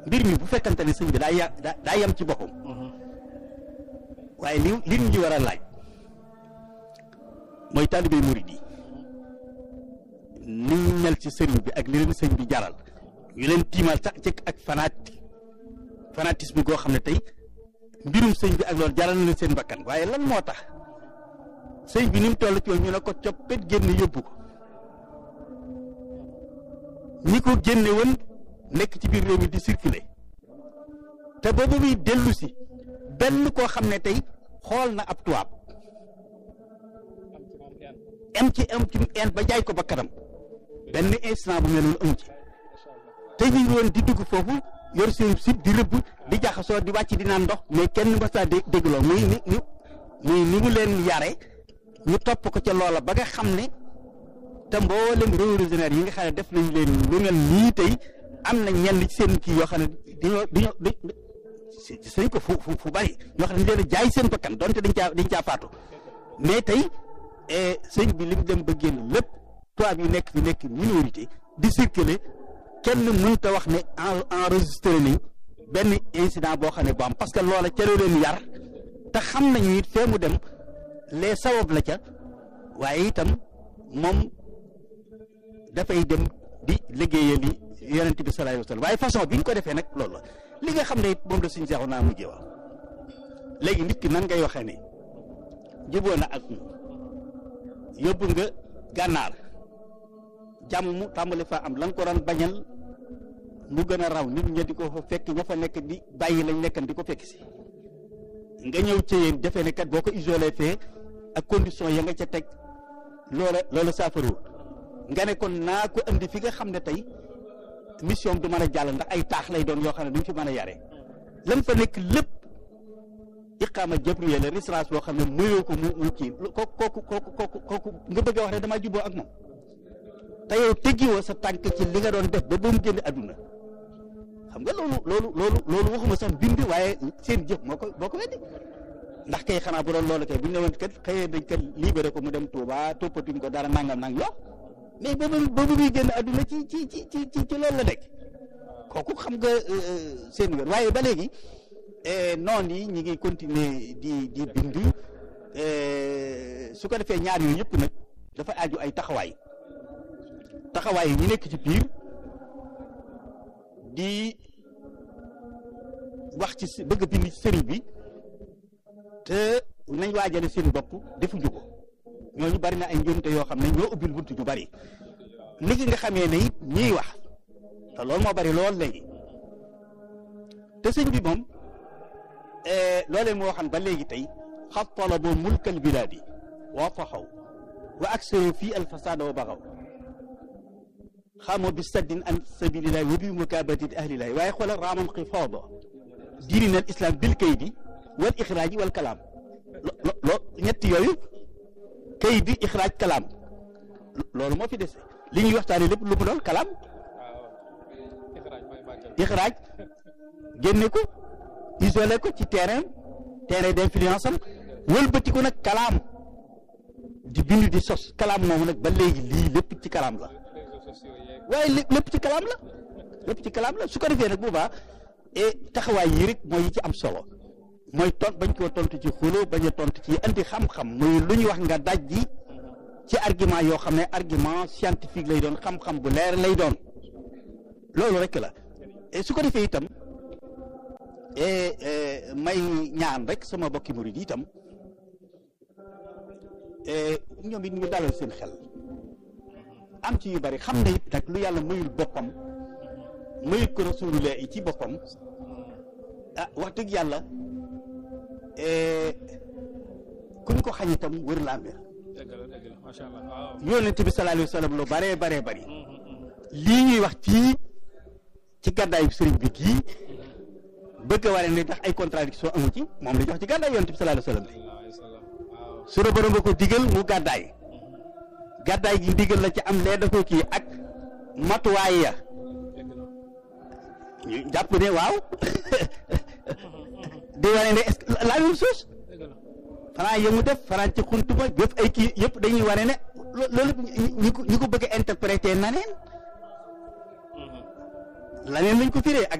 mbir mi bu fekkante ne sëñ bi daa ya daa yem ci boppam waaye li li ñu war a laaj mooy taalibe murid yi ni ñu mel ci sëriñ bi ak li leen sëñ bi jaral ñu leen tiimal sax ci ak fanati fanatisme goo xam ne tey mbirum sëñ bi ak loolu jaral na leen seen bakkan waaye lan moo tax sëñ bi ni mu toll ci ñu ne ko coppet génn yóbbu ko ñi ko génne woon nekk ci biir réew mi di circuler te boobu muy dellu si benn koo xam ne tey xool na ab tubaab am ci am ci en ba jaay ko ba kanam benn instant bu mel noonu amu ci te ñu ngi woon di dugg foofu yor seen sib di rëbb di jaxasoo di wàcc di naan ndox mais kenn mës a dé dégg lool muy ni muy ni mu leen yare ñu topp ko ca loola ba nga xam ne te mboolem révolutionnaire yi nga xam ne def nañ leen lu mel nii tey am na ñenn ci seen kii yoo xam ne dañoo dañoo dañ sëñ ko fu fu fu bari ñoo xam ne dañ leen jaay seen bakkan donte dañ caa dañ caa faatu mais tey sëñ bi li mu dem ba génn lépp tubaab yi nekk fi nekk minorité di circuler kenn mënut a wax ne enregistré nañ benn incident boo xam ne bu am parce que loola ca la leen yar te xam nañu it fee mu dem les sabab la ca waaye itam moom dafay dem di liggéeyal li yonent bi sallallahu alayhi wa sallam waaye façon bi ñu ko defee nag loolu la li nga xam ne it moom la suñu seexu naa mujjee wax léegi nit ki nan ngay waxee ne juboo na ak yóbbu nga gànnaar jàmm mu tàmbali fa am la nga ko daan bañal mu gën a raw nit ña di ko fa fekk ña fa nekk di bàyyi lañ nekkan di ko fekk si nga ñëw ci yéen defee ne kat boo ko isolé fee ak condition ya nga ca teg loola loola saafaru nga ne kon naa ko andi fi nga xam ne tey mission du mën a jàll ndax ay taax lay doon yoo xam ne duñ fi mën a yare lan fa nekk lépp iqaama jabriya la résidence boo xam ne muyoo ko mu mu kii kooku kooku kooku kooku kooku nga bëgg a wax ne damaa jubboo ak moom te yow teggiwoo sa tànk ci li nga doon def ba ba mu génn àdduna xam nga loolu loolu loolu loolu waxuma sax bind waaye seen jëf moo ko moo ko weddi ndax kay xanaa bu doon loolu kay bu ñu ne woon kat xëyee dañ kat libéré ko mu dem Touba toppatuñ ko dara nangam nang yoo mais boobu boobu muy génn àdduna ci ci ci ci ci ci loolu la nekk kooku xam nga seen wér waaye ba léegi noon yi ñi ngi continuer di di bind su ko defee ñaar yooyu yëpp nag dafa aju ay taxawaay taxawaay yi ñu nekk ci biir di wax ci bëgg bind ci sëriñ bi te nañ waajale seen bopp defuñu ko ñooñu bari na ay njuumte yoo xam ne ñoo ubbil buntu ñu bari ni ki nga xamee ne it ñiy wax te loolu moo bari lool léegi te sëñ bi moom loolee moo waxan ba léegi tey xat talabu mulkal bilaadi wa taxaw wa aksaru fii alfasada wa baxaw xamoo bi saddin an sabilillahi wa bi mukaabatati ahlillahi waaye xoolal raaman xifaada diinina al islam bil kaydi wal ixraaji wal kalaam lo lo ñetti yooyu kaydi ixraaj kalaam loolu moo fi dese li ñuy waxtaanee lépp lu mu doon kalaam ixraaj génne ko isolé ko ci terrain terrain d'influence am wëlbati ko nag kalaam di bind di sos kalaam moomu nag ba léegi lii lépp ci kalaam la waaye lépp ci kalaam la lépp ci kalaam la su ko defee nag boobaa et taxawaay yi rek mooy yi ci am solo mooy tont bañ koo tontu ci xuloo bañ a tontu ci andi xam-xam muy lu ñuy wax nga daj ji ci argument yoo xam ne argument scientifique lay doon xam-xam bu leer lay doon loolu rek la et su ko defee itam may ñaan rek sama bokki murid yi itam ñoom it ñu dalal seen xel am ci yu bari xam ne it nag lu yàlla mayul boppam mayul ko rasulullah yi ci boppam ah wax dëgg yàlla ku ñu ko xañ itam wër la amee yonent bi sallallahu alayhi wa sallam lu baree baree bari lii ñuy wax fii ci gàddaayu sëriñ bi kii bëgg a waree ne ndax ay contradiction amu ci moom la ñu wax ci gàddaay yonent bi sallallahu alayhi wa sallam su la borom nga ko digal mu gàddaay gàddaay gi digal la ci am lee da ko kii ak matuwaay ya ñu jàpp ne waaw di wane ne est-ce que la même chose fanaa yëmu def fanaan ci xuntuma yëpp ay kii yëpp dañuy wane ne loolu ñi ko ñi ko bëgg a interpréter na neen laneen lañ ko firee ak